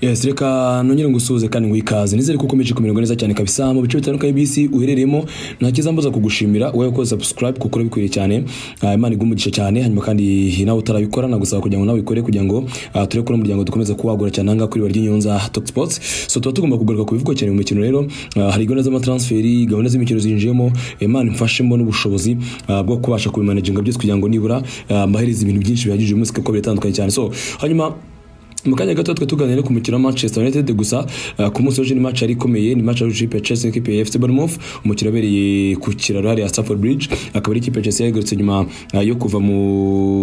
Yes, reka nongere ngusuhuze kandi nguikaze nizere ko ukomeje kumererwa neza cyane kabisa mu bice bitandukanye by'isi uherereyemo nta kizambuza kugushimira wowe ukoze subscribe kuko urabikwiriye cyane Ah, imana igumigisha cyane hanyuma kandi nawe utarabikora nagusaba kugira ngo nawe ubikore kugira ngo ah, turebe ko n'umuryango dukomeza kuwagura cyane ahangaha kuri ry'inyonza Talk Sports so tuba tugomba kugaruka ku bivugwa cyane mu mikino rero Ah, hari gahunda z'amatransferi gahunda z'imikino zinjiyemo imana imfashemo n'ubushobozi ah, bwo kubasha kubimanaginga byose kugira ngo nibura ah, mbahereze ibintu byinshi bihagije uyu munsi kuko biratandukanye cyane so hanyuma mu kanya gato twe tuganira ku mukino wa Manchester United gusa uh, ku munsi w'ejo ni match yari ikomeye ni match yahuje ikipe ya Chelsea n'ikipe ya FC Bournemouth umukino wabereye ku kiraro hariya Stamford Bridge akaba ari ikipe ya Chelsea yagarutse nyuma uh, yo kuva mu,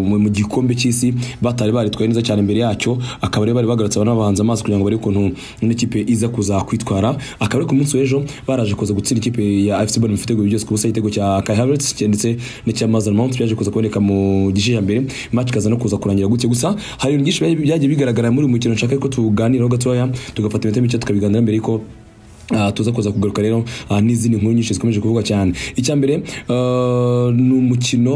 mu, mu gikombe cy'isi batari baritwaye neza cyane imbere yacyo akaba ari bari bagarutse abantu bahanze amaso kugira ngo barebe ukuntu n'ikipe iza kuza kwitwara akaba ari ku munsi w'ejo baraje kuza gutsinda ikipe ya FC Bournemouth ibitego byose ku busa igitego cya Kai Havertz ndetse n'icya Mason Mount byaje kuza kuboneka mu gice cya mbere match ikaza no kuza kurangira gutya gusa hari ibintu byinshi byaje- byagiye bigaragara muri uyu mukino nshaka ko tuganiraho gatoya tugafata iminota mike tukabiganira mbere yuko Uh, tuza kuza kugaruka rero uh, n'izindi nkuru nyinshi zikomeje kuvugwa cyane icya mbere uh, ni umukino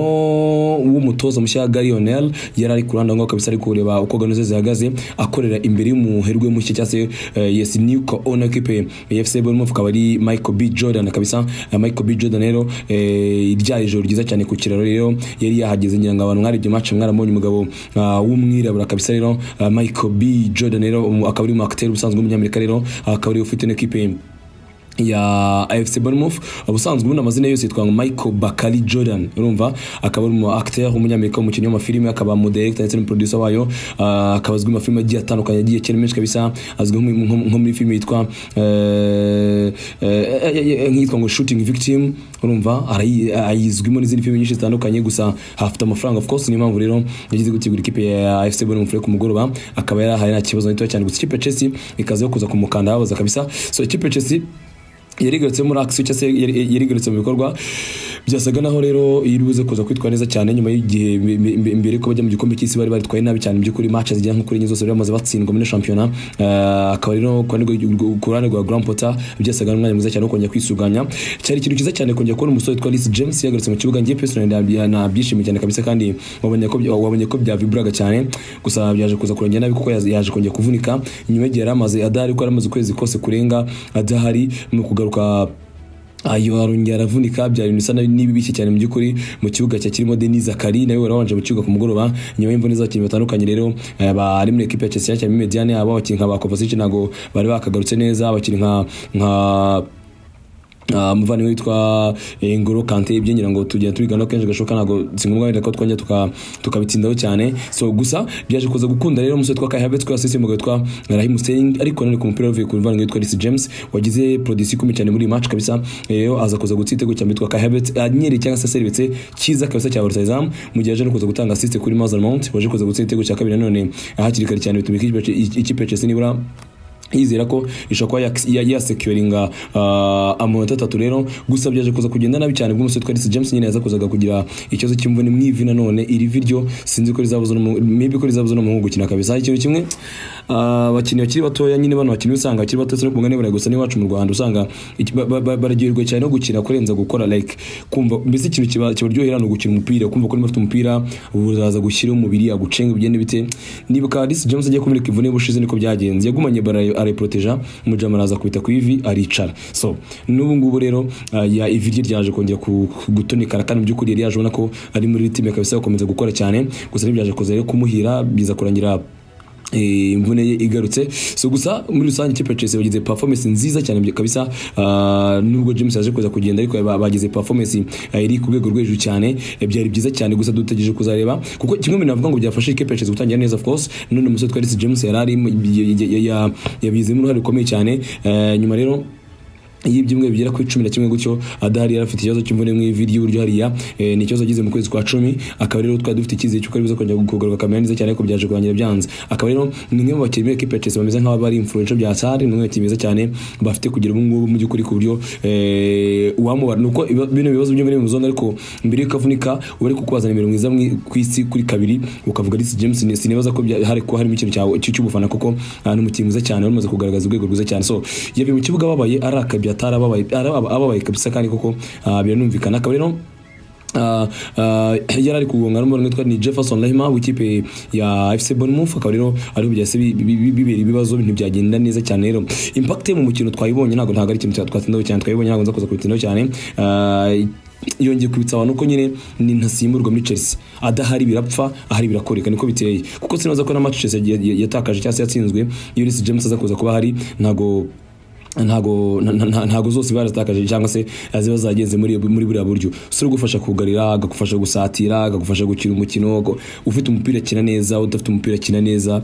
w'umutoza mushya Gary O'Neil yari ari kuranda ngo kabisa ari kureba uko gahunda ze zihagaze akorera imbere y'umuherwe mushya cyangwa se uh, yes Nico Ona kipe ya FC Bournemouth akaba ari Michael B Jordan kabisa uh, Michael B Jordan rero eh, rya ijoro ryiza cyane ku kiraro rero yari yahageze ngira ngo abantu mwarebye match mwarabonye umugabo uh, w'umwirabura kabisa rero uh, Michael B Jordan rero um, akaba ari umwakiteri ubusanzwe w'umunyamerika rero akaba ariwe ufite n'ikipe ya AFC Bournemouth ubusanzwe ubundi amazina yose yitwa ngo Michael Bakari Jordan urumva akaba ari umu acteur w'umunyamerika umukinnyi w'amafilime akaba mu director ndetse n'umuproducer wayo ah, akaba azwi mu mafilime agiye atandukanye agiye kera menshi kabisa azwi nko mu- nko- nko muri filime yitwa eh, eh, eh, eh, nk'iyitwa ngo Shooting Victim urumva arayi- ayizwimo n'izindi filime nyinshi zitandukanye gusa hafite amafaranga of course niyo mpamvu rero yagize gutegura ikipe ya AFC Bournemouth rero ku mugoroba akaba yarahaye nta kibazo na gitoya cyane gusa ikipe ya Chelsea ikaza yo kuza kumukanda babaza kabisa so ikipe ya Chelsea yarigarutse muri action cyangwa se yari- yarigarutse mu bikorwa byasaga naho rero iribuze kuza kwitwara neza cyane nyuma y'igihe mbe- mbe- mbere ko bajya mu gikombe cy'isi bari baritwaye nabi cyane mu by'ukuri match zijya nko kuri enye zose bari bamaze batsindwa muri shampiyona Eh, akaba rero ku ruhande rwa- ku ruhande rwa Grand Potter byasaga n'umwanya mwiza cyane wo kongera kwisuganya cyari ikintu cyiza cyane kongera kubona umusore witwa Reece James yagarutse mu kibuga ngiye personally nabya- nabyishimiye cyane kabisa kandi wabonye ko bya- wabonye ko byaviburaga cyane gusa byaje kuza kurengera nabi kuko yaje- yaje kongera kuvunika nyuma y'igihe yari amaze adahari ko yari amaze ukwezi kose kurenga adahari mu kugaruka ayo arongera aravunika byari ibintu bisa n'ibibishye cyane mu by'ukuri mu kibuga cya kirimo Denis Zakari nawe wari wabanje mu kibuga ku mugoroba nyuma y'imvune z'abakinnyi batandukanye rero eh, bari muri ekipe ya Chelsea cyane mediane yabo abakinnyi nka ba Kovacic ntago bari bakagarutse neza abakinnyi nka nka Uh, muvandimwe witwa eh, Ngolo Kante ibyo ngira ngo tugenda tubigana kenshi gashoboka ntabwo singombwa wenda ko twongera tuka- tukabitsindaho cyane so gusa byaje kuza gukunda rero umusore witwa Kai Havertz ko yasisiye umugabo witwa Raheem Sterling ariko nanone ku mupira wavuye ku muvandimwe witwa Reece James wagize production ikomeye cyane muri iyi match kabisa rero aza kuza gutsinda igitego cya mbere witwa Kai Havertz anyereye cyangwa se serivise cyiza kabisa cya Barcelona mu gihe aje no kuza gutanga assist kuri Mason Mount waje kuza gutsinda igitego cya kabiri nanone hakiri kare cyane bituma ikipe ikipe ya Chelsea nibura yizera ko ishobora kuba yak- ya- yasecuringa uh, amanota atatu rero gusa byaje kuza kugenda nabi cyane bw'umusore witwa Reece James nyine yaza kuzaga kugira ikibazo cy'imvune mu ivi nanone iri vi ryo sinzi ko rizabuza n'umu- maybe ko rizabuza n'umuhungu gukina kabisa ikintu kimwe ah, abakinnyi bakiri batoya nyine bano bakinnyi usanga bakiri bato no ku mugani baragusa n'iwacu mu Rwanda usanga iki- ba- ba- ba- baragirwa cyane no gukina kurenza gukora like kumva mbese ikintu kiba- kibaryohera ni ugukina umupira kumva ko niba afite umupira buraza gushyira umubiri agucenga bigende bite nibuka Reece James agiye kumeneka imvune y'ubushize niko byagenze yagumanye bara arayiproteja umujama araza kubita ku ivi aricara so n'ubu ngubu rero ah, ya ivi rye ryaje kongera ku- ku- gutonikara kandi mu by'ukuri yari yaje ubona ko ari muri time kabisa gukomeza gukora cyane gusa ntibyaje kuza rero kumuhira biza kurangira eh, imvune ye igarutse so gusa muri rusange ikipe ya Chelsea bagize performance nziza cyane bya- kabisa ah, nubwo James yaje kuza kugenda ariko ba- bagize performance ah, iri ku rwego rwo hejuru cyane eh, byari byiza cyane gusa dutegereje kuzareba kuko kimwe mu bintu navuga ngo byafashe ikipe ya Chelsea gutangira neza of course none umusore twari James yari arimo, y- y- y- ya- yabizemo uruhare rukomeye cyane Eh, nyuma rero y'ibyumweru bigera kuri cumi na kimwe gutyo adahari yari afite ikibazo cy'imvune mu ivi ry'iburyo hariya eh, ni ikibazo agize mu kwezi kwa cumi akaba rero twari dufite icyizere cy'uko aribuze kongera kugaruka akamera neza cyane ariko byaje kurangira byanze akaba rero ni umwe mu bakinnyi b'ekipe ya Chelsea bameze nk'aho bari influencer bya Sarri ni umwe mu bakinnyi beza cyane bafite kugira ubu ngubu mu by'ukuri ku buryo eh, uwamubara ni uko ibi- bino bibazo by'imvune bimuzonga ariko mbere y'uko avunika uba ari kukubazanira imirongo mwiza mwi- ku isi kuri kabiri ukavuga Reece James ni sinibaza ko bya- hari ko harimo ikintu cyawe cy- cy'ubufana kuko ah, ni umukinnyi mwiza cyane bamaze kugaragaza urwego rwiza cyane so yabi mu kibuga ababaye arakabye atarababaye ababaye kabisa kandi koko ah, biranumvikana akaba rero Ah, ah, yari ari kugonga n'umuntu witwa ni Jefferson Lehma w'ikipe ya FC Bournemouth akaba rero ariho byase bi- bi- bi- bibera ibibazo bintu byagenda neza cyane rero impact ye mu mukino twayibonye ntabwo ntabwo ari ikintu twatindaho cyane twayibonye ntabwo nza kuza kubitindaho cyane Ah, yongeye kwibutsa abantu ko nyine ni ntasimburwa muri Chelsea adahari birapfa ahari birakoreka niko biteye kuko sinaza ko na match Chelsea ya- ya- yatakaje cyangwa se yatsinzwe iyo Reece James aza kuza kuba ahari ntabwo ntago nta- nta- ntago zose barazitakaje cyangwa se ziba zagenze muri muri buriya buryo si ugufasha kugarira agagufasha gusatira agagufasha gukina umukino ko- ufite umupira akina neza udafite umupira akina neza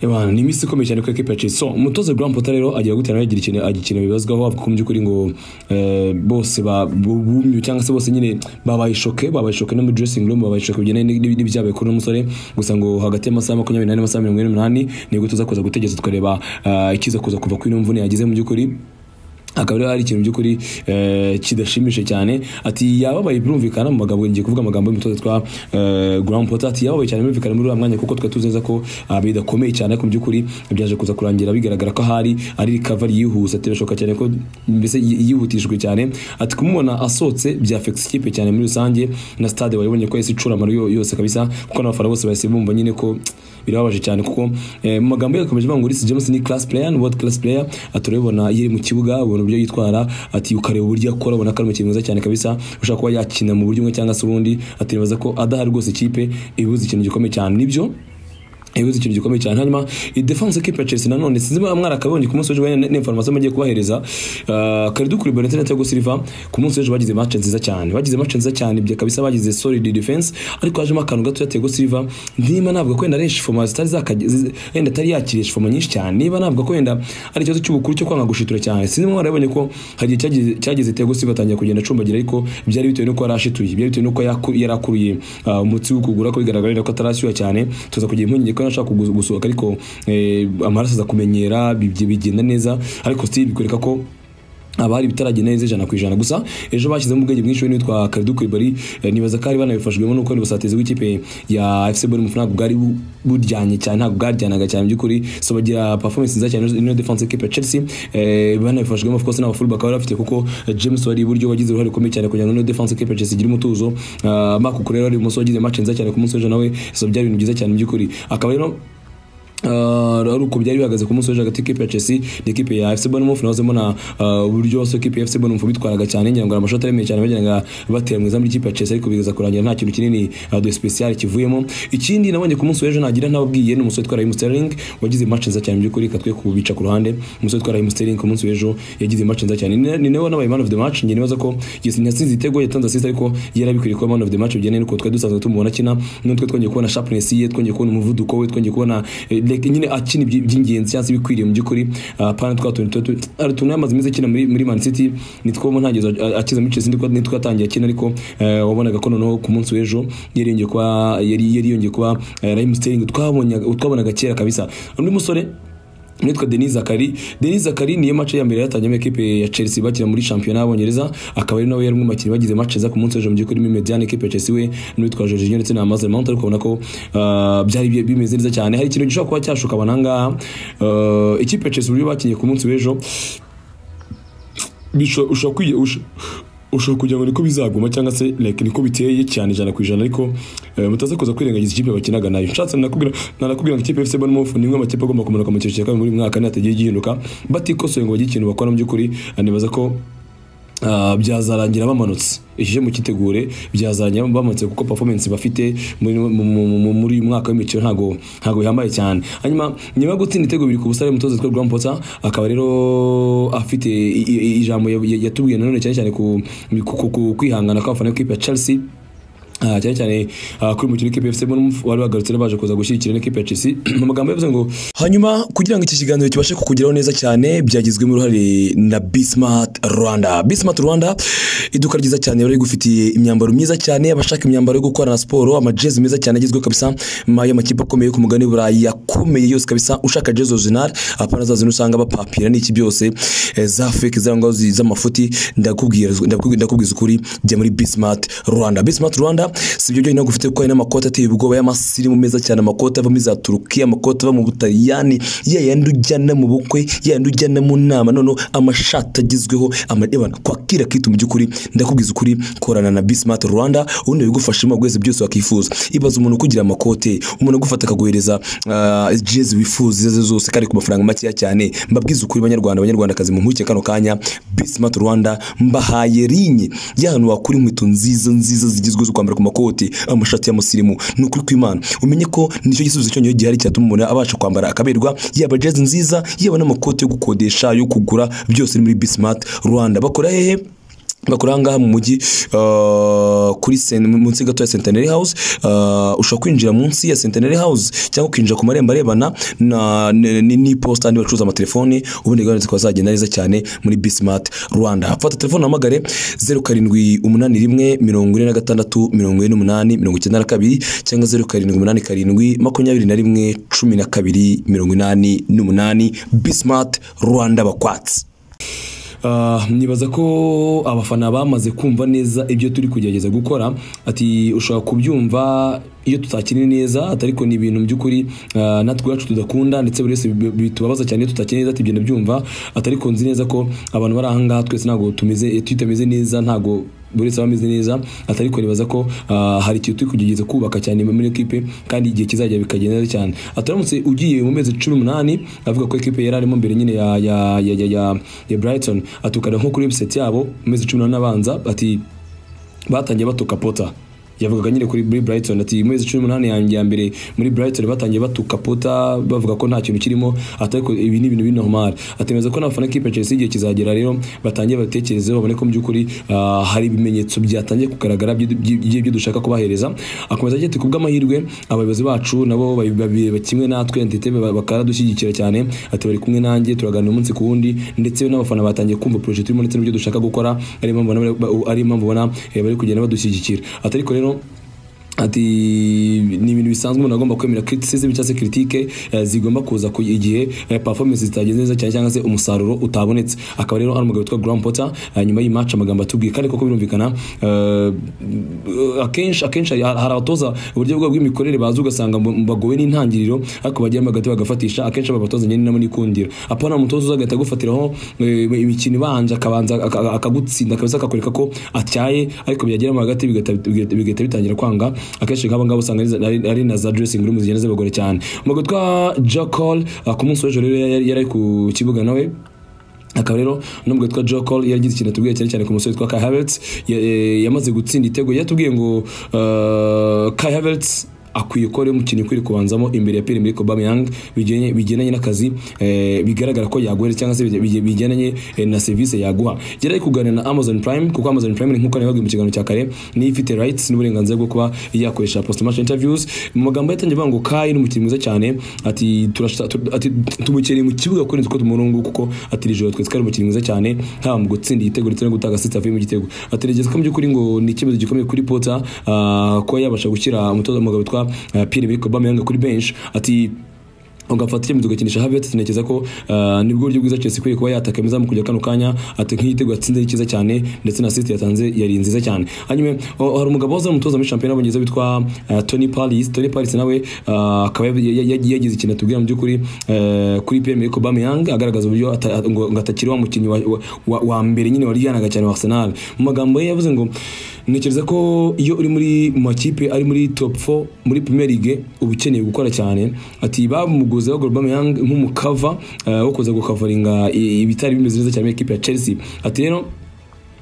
Ebana, ni iminsi ikomeye cyane kuri ekipa ya Chelsea. So, umutoza Graham Potter rero agira gutya nawe agira ikintu agira ikintu bibazwaho avuga ko mu by'ukuri ngo eh, bose ba- bu- bumiwe cyangwa se bose nyine babaye shoke babaye shoke no muri dressing room babaye shoke bigendanye n'ibi- n'ibyabaye kuri uno musore gusa ngo hagati y'amasaha makumyabiri n'ane n'amasaha mirongo ine n'umunani nibwo tuza kuza gutegereza tukareba eh, ikiza kuza kuva kuri ino mvune yagize mu by'ukuri akaba rero ari ikintu by'ukuri eh, kidashimishije cyane ati yababaye birumvikana mu magambo ngiye kuvuga amagambo y'umutoza twa Graham Potter ati yababaye cyane birumvikana muri uriya mwanya kuko twari tuzi neza ko ah, bidakomeye cyane ariko mu by'ukuri byaje kuza kurangira bigaragara ko ahari ari recovery yihuse ati birashoboka cyane ko mbese yi- yihutishijwe cyane ati kumubona asohotse bya affects ikipe cyane muri rusange na stade wayibonye ko yahise icura amaru yo- yose kabisa kuko n'abafana bose bahise bumva nyine ko birababaje cyane kuko eh, mu magambo ye yakomeje avuga ngo Reece James ni class player ni world class player aturabona yiri mu kibuga ubona uburyo yitwara ati ukareba uburyo akora ubona ko ari umukinnyi mwiza cyane kabisa ushobora kuba yakina mu buryo bumwe cyangwa se ubundi ati nibaza ko adahari rwose ikipe ibuze ikintu gikomeye cyane nibyo yabuze ikintu gikomeye cyane hanyuma defense equipe ya Chelsea nanone sinzi niba mwarakabonye ku munsi w'ejo wenda n'information mugiye kubahereza uh, Kalidou Koulibaly ndetse na Thiago Silva ku munsi w'ejo bagize match nziza cyane bagize match nziza cyane bya kabisa bagize solid defense ariko hajemo akantu gato ya Thiago Silva ndima navuga ko yenda arenshi forma zitari zakagize yenda atari yakiriye forma nyinshi cyane niba navuga ko yenda ari ikibazo cy'ubukuru cyo kwanga gushitura cyane sinzi niba mwarabonye ko hari igihe cyagize- cyagize Thiago Silva atangiye kugenda acumbagira ariko byari bitewe nuko yari ashituye byari bitewe nuko yaku- yari akuruye uh, umutsi w'ukugura ko bigaragarira ko atarashyuha cyane tuza kugira impungenge ko yanashaka kugu- gusohoka ariko eh, amaraso aza kumenyera bibye- bigenda neza ariko still bikwereka ko abari bitaragenda neza ijana ku ijana gusa ejo bashyizemo ubwenge bwinshi we n'uwitwa Kalidou Koulibaly eh, nibaza ko ari banabifashijwemo nuko n'ubusatizi bw'ikipe ya FC Bournemouth ntabwo bwari bu- buryanye cyane ntabwo bwaryanaga cyane by'ukuri so bagira performance nziza cyane ino defense equipe ya Chelsea eh, banabifashijwemo of course n'abafulu bakaba bafite kuko eh, James wari iburyo wagize uruhare rukomeye cyane kugira ngo ino defense equipe ya Chelsea igire umutuzo Ah, Marc Cucurella wari ibumoso wagize match nziza cyane ku munsi w'ejo nawe so byari ibintu byiza cyane by'ukuri akaba rero Uh, ari uko byari bihagaze ku munsi w'ejo hagati y'ikipe ya Chelsea n'ikipe ya FC Bournemouth nahoze mbona uh, uburyo bose ikipe ya FC Bournemouth bitwaraga cyane ngira ngo ari amashoti aremeye cyane bagiraga batera mu izamu ry'ikipe ya Chelsea ariko bigaza kurangira nta kintu kinini uh, de special kivuyemo ikindi nabonye ku munsi w'ejo nagira ntababwiye ni umusore witwa Raheem Sterling wagize match nziza cyane by'ukuri katwe kubica ku ruhande umusore witwa Raheem Sterling ku munsi w'ejo yagize match nziza cyane ni ni nawe nabaye man of the match ngira nibaza ko yasinze igitego yatanze assist ariko yarabikwiye kuba man of the match bijyanye n'uko twari dusanzwe tumubona akina n'utwe twongeye kubona sharpness ye twongeye kubona umuvuduko we twongeye kubona eh, like, nyine akina ibyi- iby'ingenzi cyangwa se ibikwiriye mu by'ukuri Ah, pana twa tuntu tuba tu- ari utuntu yamaze iminsi akina muri muri man city nitwo mu ntangiriro a- akiza muri chelsea nitwo nitwo yatangiye akina ariko eh, wabonaga ko noneho ku munsi w'ejo yari yongeye kuba yari yari yongeye kuba eh, Raheem Sterling twabonye twabonaga kera kabisa undi musore nitwa Denis Zakari Denis Zakari niyo match ya mbere yatangiyemo ekipe ya Chelsea bakina muri championnat y'Abongereza akaba ari nawe yari umwe mu bakinnyi bagize match za ku munsi w'ejo mu by'ukuri muri Mediane ekipe ya Chelsea we n'uwitwa Jorginho ndetse na Mazel Mount ariko ubona ko ah, byari bi- bimeze neza cyane hari ikintu gishobora kuba cyashuka abantu aha ngaha Ah, ikipe ya Chelsea uburyo bakinnye ku munsi w'ejo bisho- ushobora kwiye usho- ushobora kugira ngo niko bizaguma cyangwa se like niko biteye cyane ijana ku ijana ariko eh, mutaze kuza kwirengagiza ikipe bakinaga nayo nshatse nanakubwira nanakubwira ngo ikipe ya FC Bournemouth ni imwe mu makipe agomba kumanuka mu cyiciro cya kabiri muri uyu mwaka nihatagiye gihinduka batikosoye ngo bagire ikintu bakora mu by'ukuri eh, nibaza ko ah, byazarangira bamanutse iki mu kitegure byazarangira bamanutse kuko performance bafite muri mu- mu- mu- muri uyu mwaka w'imikino ntago ntago bihambaye cyane hanyuma nyuma yo gutsinda ibitego bibiri ku busa umutoza witwa Graham Potter akaba rero afite i- i- ijambo ya- ya- yatubwiye nanone cyane cyane ku ku- ku- ku kwihangana kw'abafana b'ikipe ya Chelsea Ah, cyane cyane ah, kuri umukino w'ikipe ya FC Bournemouth wari bagarutse baje kuza gushyigikira n'ikipe ya Chelsea mu magambo yavuze ngo hanyuma kugira ngo iki kiganiro kibashe kukugeraho neza cyane byagizwemo uruhare na Bismart Rwanda Bismart Rwanda iduka ryiza cyane bari gufitiye imyambaro myiza cyane abashaka imyambaro yo gukorana siporo amajezi meza cyane agezweho kabisa ma- y'amakipe akomeye yo ku mugabane w'i Burayi akomeye yose kabisa ushaka jezi original apana zazo usanga bapapira n'iki byose eh, za fake zirangwa z'amafuti ndakubwira ndakubwira ndakubwiza ukuri jya muri Bismart Rwanda Bismart Rwanda si ibyo byonyine ahubwo ufite kuko hari n'amakoti ateye ubwoba y'amasirimu meza cyane amakoti ava muri za turukiya amakoti ava mu butaliyani ya yandi ujyana mu bukwe ya yandi ujyana mu nama noneho amashati agezweho amadebana kwakira kitu mu by'ukuri ndakubwiza ukuri korana na bismart rwanda ubundi bigufashamo bwese byose wakifuza ibaza umuntu ukugira amakote umuntu agufata akaguhereza ah, jezi wifuza izo arizo zose kandi ku mafaranga makeya cyane mbabwiza ukuri banyarwanda abanyarwandakazi mu mpuguke kano kanya bismart rwanda mbahaye rinye y'ahantu wakura inkweto nziza nziza zigezweho zo kwambara ku makoti amashati y'amusirimu ni ukuri kw'imana umenye ko nicyo gisubizo cyonyine gihari cyatuma umuntu abasha kwambara akaberwa yaba jezi nziza yaba n'amakoti yo gukodesha yo kugura byose ni muri bismart rwanda bakora hehe bakora ahangaha mu mujyi uh, kuri sen- munsi gato ya centenary house uh, ushobora kwinjira munsi ya centenary house cyangwa ukinjira ku marembo arebana na- n- n- n'iposita andi bacuruza amatelefoni ubundi gahunda zikaba zagenda neza cyane muri bismart rwanda fata telefone uhamagare zeru karindwi umunani rimwe mirongo ine na gatandatu mirongo ine n'umunani mirongo icyenda na kabiri cyangwa zeru karindwi umunani karindwi makumyabiri na rimwe cumi na kabiri mirongo inani n'umunani bismart rwanda bakwatsi Ah, nibaza ko abafana bamaze kumva neza ibyo turi kugerageza gukora ati ushobora kubyumva iyo tutakinnye neza ati ariko ni ibintu by'ukuri ah, natwe iwacu tudakunda ndetse buri wese bi- bitubabaza cyane iyo tutakinnye neza ati ibyo ndabyumva ati ariko nzi neza ko abantu bari ahangaha twese ntabwo tumeze tutameze neza ntabwo buri wese aba ameze neza ati ariko nibaza ko ah, hari ikintu turi kugerageza kubaka cyane muri ekipe kandi igihe kizajya bikagenda neza cyane ati uramutse ugiye mu mezi cumi n'umunani avuga ko ekipe yari arimo mbere nyine ya ya ya ya, ya, ya Brighton atukana nko kuri website yabo mu mezi cumi n'umunani abanza ati batangiye batuka pota yavugaga nyine kuri muri Brighton ati mu mezi cumi n'umunani yanjye ya mbere muri Brighton batangiye batuka pota bavuga ko nta kintu kirimo ati ariko ibi ni ibintu biri normal atemeza ko n'abafana kipe Chelsea igihe kizagera rero batangiye batekerezeho babone ko mu by'ukuri ah, hari ibimenyetso byatangiye kugaragara by'ibyo- by'ibyo dushaka kubahereza akomeza agira ati kubw'amahirwe abayobozi bacu nabo babi- babi- kimwe natwe ndetse ba- bakaradushyigikira cyane ati bari kumwe nanjye turaganira umunsi ku wundi ndetse n'abafana batangiye kumva projet turimo ndetse n'ibyo dushaka gukora ari impamvu ubona- ari impamvu ubona eh, bari kugenda badushyigikira ati ariko rero ati ni ibintu bisanzwe umuntu agomba kwemera criticism cyangwa se critique eh, zigomba kuza ku igihe eh, performance zitagenze neza cyane cyangwa se umusaruro utabonetse akaba rero ari umugabo witwa Graham Potter eh, nyuma y'iyi match amagambo atubwiye kandi koko birumvikana eh, akenshi akenshi hari hari abatoza uburyo bwabo bw'imikorere bazi ugasanga mu- bagowe n'intangiriro ariko bagiyemo hagati bagafatisha akenshi aba batoza nyine nabo n'ikundiro apana umutoza uzagahita agufatiraho eh, imikino ibanje akabanza aka- aka- akagutsinda kabisa akakwereka ko atyaye ariko byageramo hagati bigahita bigahita- bigahita bitangira kwanga akenshi nk'aba ngaba usanga ari- ari- ari na za dressing room zigenda zibagora cyane umugabo witwa Jack Hall ah, ku munsi w'ejo rero yari yari ari ku kibuga nawe akaba rero n'ubwo witwa Joe Cole yaragize ikintu atubwiye cyane cyane ku musore witwa Kai Havertz ya- eh, yamaze gutsinda igitego yatubwiye ngo eh, Kai Havertz akwiye ko ari umukino ukwiye kubanzamo imbere ya Pierre Emerick Aubameyang bijyanye- bigendanye n'akazi eh, bigaragara ko yaguhere cyangwa se bijya- bijya- bigendanye eh, na serivisi yaguha yari ari kuganira na Amazon Prime kuko Amazon Prime ni nk'uko nabibaga mu kiganiro cya kare niyo ifite rights n'uburenganzira bwo kuba yakoresha post match interviews mu magambo yatangiye avuga ngo Kai ni umukinnyi mwiza cyane ati turashaka tu- ati tumukereye mu kibuga kurenza uko tumurongo kuko ati iri joro twese twari umukinnyi mwiza cyane haba mu gutsinda igitego ndetse no gutanga assist avuye mu gitego ategereza ko mu by'ukuri ngo ni ikibazo gikomeye kuri Potter ah, kuba yabasha gushyira umutoza umugabo witwa ah, Pierre-Emerick Aubameyang kuri bench ati ugafata icyemezo ugakinisha Havertz tunekeza ko ah, nibwo buryo bwiza Chelsea ikwiye kuba yataka izamu kujya kano kanya ati nk'igitego yatsinze ni cyiza cyane ndetse na assist yatanze yari nziza cyane hanyuma o- hari umugabo waza umutoza muri shampiyona y'Abongereza witwa ah, Tony Parris Tony Parris nawe ah, akaba ya- ya- ya- yagize ikintu atubwira mu by'ukuri eh, kuri Pierre Emerick Aubameyang agaragaza uburyo ata- ngo ngo atakiri wa mukinnyi wa- wa- wa wa mbere nyine waryanaga cyane wa Arsenal mu magambo ye yavuze ngo ntekereza ko iyo uri muri mu makipe ari muri top 4 muri Premier League uba ukeneye gukora cyane ati bamuguze bagura Aubameyang nk'umukava eh, wo kuza gukavaringa i- ibitari bimeze neza cyane muri ekipe ya Chelsea ati rero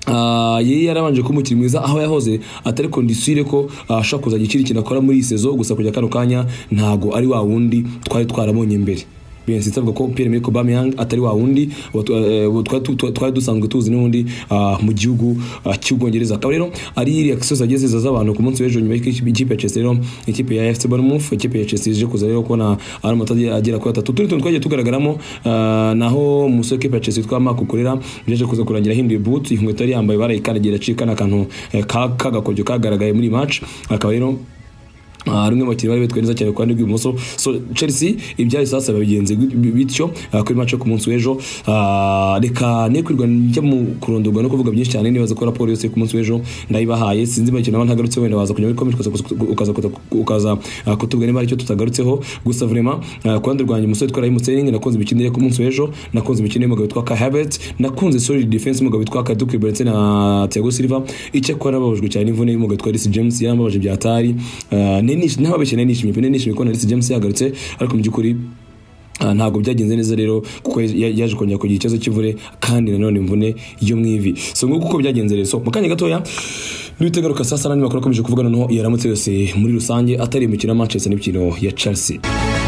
Ah, yari yarabanje kuba umukinnyi mwiza aho yahoze atari kondisire ko ah, ashobora kuzajya ikindi kintu akora muri iyi sezo gusa kujya kano kanya ntago ari wa wundi twari twarabonye mbere Bensi tavuga ko Pierre Emerick Aubameyang atari wa wundi wa- eh, wa- twa- twa- twari dusanzwe tuzi n'undi ah, mu gihugu ah, cy'Ubwongereza akaba rero ari reaction zageze z'abantu ku munsi w'ejo nyuma y'ikipe ikipe ya Chelsea rero ikipe ya FC Bournemouth ikipe ya Chelsea ije kuza rero kubona ari amata agera kuri atatu tundi tuntu twagiye tugaragaramo ah, naho umusore w'ikipe ya Chelsea witwa Marc Ukorera yaje kuza kurangira ahinduye boot inkweto yari yambaye barayikandagira acika n'akantu eh, ka- k'agakoryo kagaragaye muri match akaba rero rumwe mu bakinnyi bari bitwaye neza cyane ku ruhande rw'ibumoso so chelsea ibyari sasa babigenze bityo ah, kuri match yo ku munsi w'ejo Ah, reka ne kwirwa njya mu kurondorwa no kuvuga byinshi cyane nibaza ko raporo yose yo ku munsi w'ejo ndayibahaye sinzi imikino nabo ntagarutse wenda waza kujya muri comment ukaza ukaza- ukaza- ukaza ah, kutubwira niba hari icyo tutagarutseho gusa vraiment ah, ku ruhande rwanjye umusore twari mutsening nakunze imikino ye ku munsi w'ejo nakunze imikino y'umugabo witwa Kai Havertz nakunze solid defense y'umugabo witwa Kaduku Ibrahim na Thiago Silva icyakora nababajwe cyane n'imvune y'umugabo witwa Reece James yarambabaje byatari Ah, ne nish- nababeshye ne nishimye pe ne nishimye ko na Reece James yagarutse ariko mu by'ukuri Ah, ntabwo byagenze neza rero kuko ya- yaje kongera kugira ikibazo cy'imvune kandi nanone imvune yo mu ivi so nguko uko byagenze rero so mu kanya gatoya duhite garuka saa saba n'andi makuru akomeje kuvuga noneho yaramutse yose muri rusange atari imikino ya manchester n'imikino ya chelsea